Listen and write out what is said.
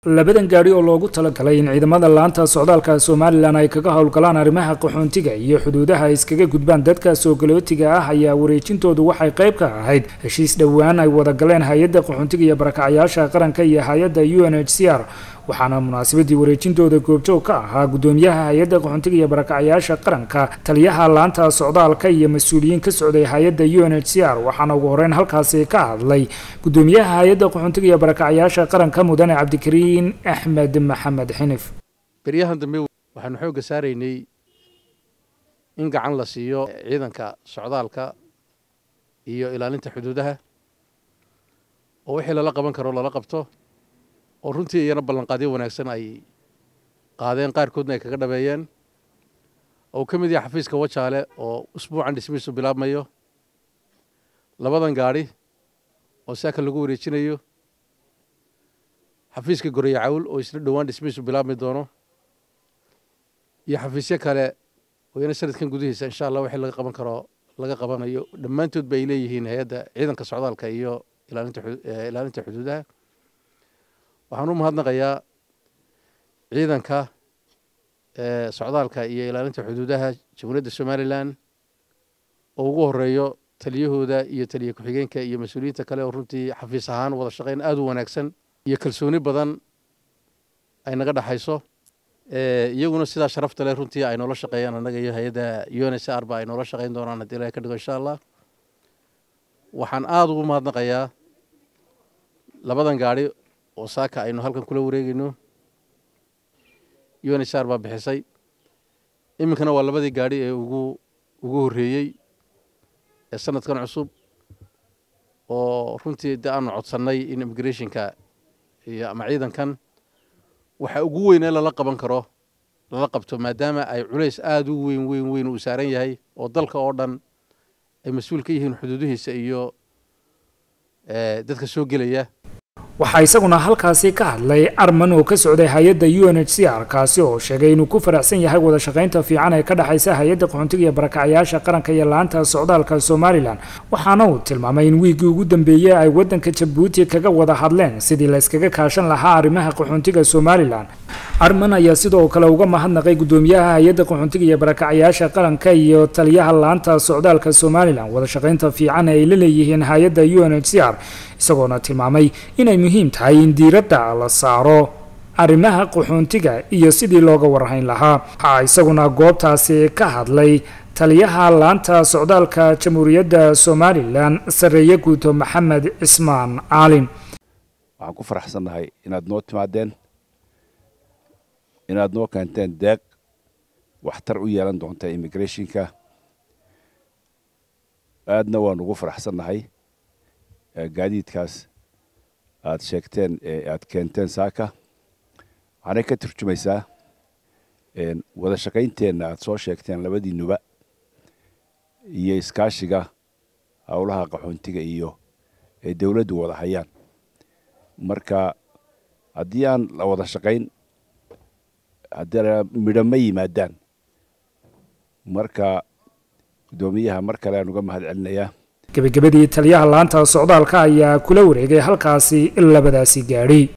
labadan gaadhi oo loogu talagalay in ciidamada laanta socdaalka somalilan ay kaga howlgalaan arrimaha qaxoontiga iyo xuduudaha iskaga gudbaan dadka soogolootiga ah ayaa wareejintoodu waxay qayb ka ahayd heshiis dhowaan ay wada galeen hay-adda qaxoontiga iyo barakacyaasha qaranka iyo hay-adda u n h c r waxaana munaasabadii wareejintooda goobjoog ka ahaa gudoomiyaha hay-adda qaxoontiga iyo barakacyaasha qaranka taliyaha laanta socdaalka iyo mas-uuliyiin ka socday hay-adda u n h c r waxaana ugu horeyn halkaasi ka hadlay gudoomiyaha hay-adda qaxoontiga iyo barakacyaasha qaranka mudane cabdikariin axmed maxamed xinif beryahan dambe waxaanu xoogga saaraynay in gacan la siiyo ciidanka socdaalka iyo ilaalinta xuduudaha oo wixii lala qaban karo lala qabto oo runtii iyana ballanqaadyo wanaagsan ay qaadeen qaarkoodna ay kaga dhabeeyeen oo uu ka mid yahay xafiiska wajaale oo usbuucan dhismihiisu bilaabmayo labadan gaadhi oo saaka lagu wareejinayo xafiiska goreya cawl oo isna dhowaan dhismihiisu bilaabmi doono iyo xafiisyo kale oo iyana sanadkan gudihiisa insha allah wixii laga qaban karo laga qabanayo dhammaantood ba ay leeyihiin hay-adda ciidanka socdaalka iyo ilaalinta xuduudaha waxaan u mahadnaqayaa ciidanka socdaalka iyo ilaalinta xuduudaha jamhuuriyadda somalilan oo ugu horeeyo taliyahooda iyo taliya ku-xigeenka iyo mas-uuliyiinta kale oo runtii xafiis ahaan wada shaqayn aada u wanaagsan iyo kalsooni badan ay naga dhexayso iyaguna sidaa sharafta leh runtii ay noola shaqeeyaan annaga iyo hay-adda u n s r ba ay noola shaqayn doonaan haddii ilahay ka dhigo insha allah waxaan aada ugu mahadnaqayaa labadan gaadhi oo saaka aynu halkan kula wareegeyno u n s r baa bixisay iminkana waa labadii gaadhi ee ugu ugu horreeyey ee sanadkan cusub oo runtii de aanu codsannay in immigrationka iyo ama ciidankan waxa ugu weyn ee lala qaban karo lala qabto maadaama ay culays aada u weyn weyn weyn uu saaran yahay oo dalka oo dhan ay mas-uul ka yihiin xuduudihiisa iyo dadka soo gelaya waxaa isaguna halkaasi ka hadlay arman oo ka socday hay-adda u n h c r kaasi oo sheegay inuu ku faraxsan yahay wada shaqaynta fiican ee ka dhexaysa hay-adda qaxoontiga iyo barakacyaasha qaranka iyo laanta socdaalka somalilan waxaana uu tilmaamay in wiiggii ugu dambeeyey ay waddanka jabuuti kaga wada hadleen sidii la yskaga kaashan lahaa arrimaha qaxoontiga somalilan arman ayaa sidoo kale uga mahadnaqay gudoomiyaha hay-adda qaxoontiga iyo barakacyaasha qaranka iyo taliyaha laanta socdaalka somalilan wada shaqaynta fiican ee ay la leeyihiin hay-adda u n h c r isagoona tilmaamay inay muhiim tahay in diiradda la saaro arrimaha qaxoontiga iyo sidii looga warhayn lahaa waxaa isaguna goobtaasi ka hadlay taliyaha laanta socdaalka jamhuuriyadda somalilan sarreeye guuto maxamed cismaan caalin waxaan ku faraxsannahay inaad noo timaadeen inaad noo keenteen deeq waxtar u yeelan doonta immigrationka aadna waan ugu faraxsannahay gaadiidkaas aad sheegteen ee aad keenteen saaka waxaanay ka turjumaysaa wada shaqaynteenna aad soo sheegteen labadiinuba iyo iskaashiga howlaha qaxoontiga iyo ay dowladdu wada hayaan marka haddii aan la wada shaqayn haddana midho ma yimaadaan marka guddoomiyaha mar kale aan uga mahad celinayaa gebagabadii taliyaha laanta socdaalka ayaa kula wareegay halkaasi labadaasi gaadhi